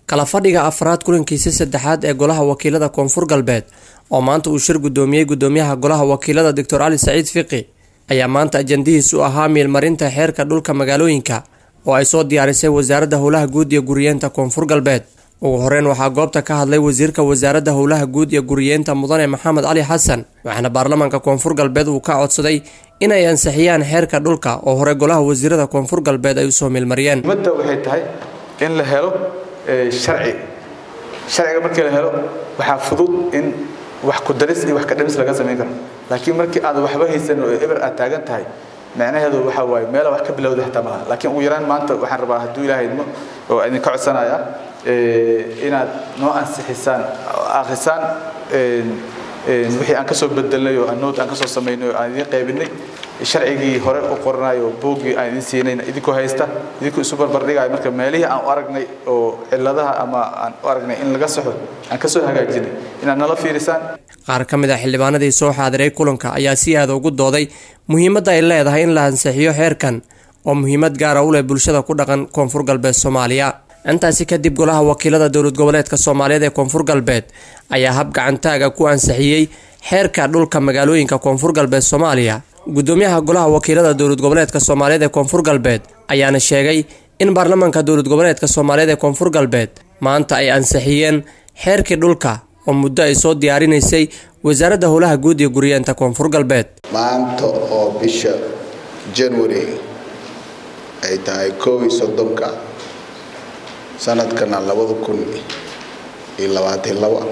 kala fadhiga afraad kulankiisa saddexaad ee golaha wakiilada koonfur galbeed oo maanta uu shir gudoomiyey gudoomiyaha golaha wakiilada doctor cali saciid fiqi ayaa maanta ajandihiis u ahaa miilmarinta xeerka dhulka magaalooyinka oo ay soo diyaarisay wasaaradda howlaha guud iyo guriyeenta koonfur galbeed ugu horeyn waxaa goobta ka hadlay wasiirka wasaaradda howlaha guud iyo guriyeenta mudane maxamed cali xasan waxaana baarlamaanka koonfur galbeed uu ka codsaday inay ansixiyaan xeerka dhulka oo hore golaha wasiirada koonfur galbeed ay usoo miilmariyeen ummadda waxay tahay in la helo sharci sharciga markii la helo waxaa fudud in wax ku daris iyo wax ka dhimis laga samayn karo laakiin markii aad waxba haysan oo eber aad taagan tahay macnaheedu waxa waaye meela wax ka bilowda xitaa malaha laakiin ugu yaraan maanta waxaan rabaa hadduu ilaahay idmo oo idinka codsanaya inaad noo ansixisaan akhrisaan wixii aan kasoo bedelnay oo anood aan kasoo samaynay oo aan idiin qaybinay sharcigii hore u qoranayo boogii aan idiin siinayna idinkoo haysta idinkoo isu barbardhigayo marka meelihii aan u aragnay oo ciladaha ama aan u aragnay in laga saxo aan kasoo hagaajinay inaad nala fiirisaan qaar ka mid a xildhibaanadii soo xaadiray kulanka ayaa si aada ugu dooday muhiimadda ay leedahay in la ansixiyo xeerkan oo muhiimad gaara u leh bulshada ku dhaqan koonfur galbeed soomaaliya intaasi kadib golaha wakiilada dowlad goboleedka soomaaliyeed ee koonfur galbeed ayaa hab gacantaaga ku ansixiyey xeerka dhulka magaalooyinka koonfur galbeed soomaaliya gudoomiyaha golaha wakiilada dowlad goboleedka soomaaliyeed ee koonfur galbeed ayaana sheegay in baarlamaanka dowlad goboleedka soomaaliyeed ee koonfur galbeed maanta ay ansixiyeen xeerkii dhulka oo muddo ay soo diyaarinaysay wasaaradda howlaha guud iyo guriyeenta koonfur galbeed maanta oo bisha january ay tahay koow iyo soddonka sanadkana labada kun iyo labaatan laba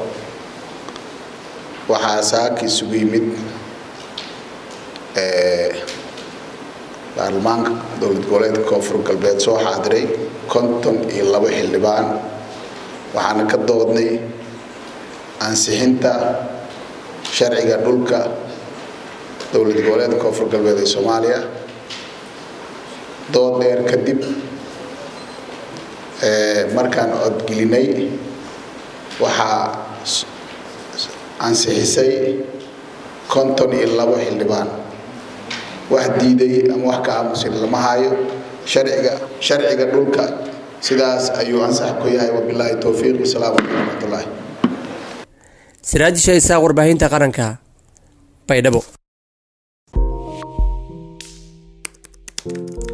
waxaa saaka isugu yimid baarlamaanka dowlad goboleedka koonfur galbeed soo xaadiray konton iyo labo xildhibaan waxaana ka doodnay ansixinta sharciga dhulka dowlad goboleedka koonfur galbeed ee soomaaliya dood dheer kadib markaan codgelinay waxaa ansixisay konton iyo labo xildhibaan wax diiday ama wax ka aamusin lama hayo sharciga sharciga dhulka sidaas ayuu ansax ku yahay wabilaahi towfiiq wasalaamu calaykum waraxmatullaahi siraajisha isaaq warbaahinta qaranka baydhabo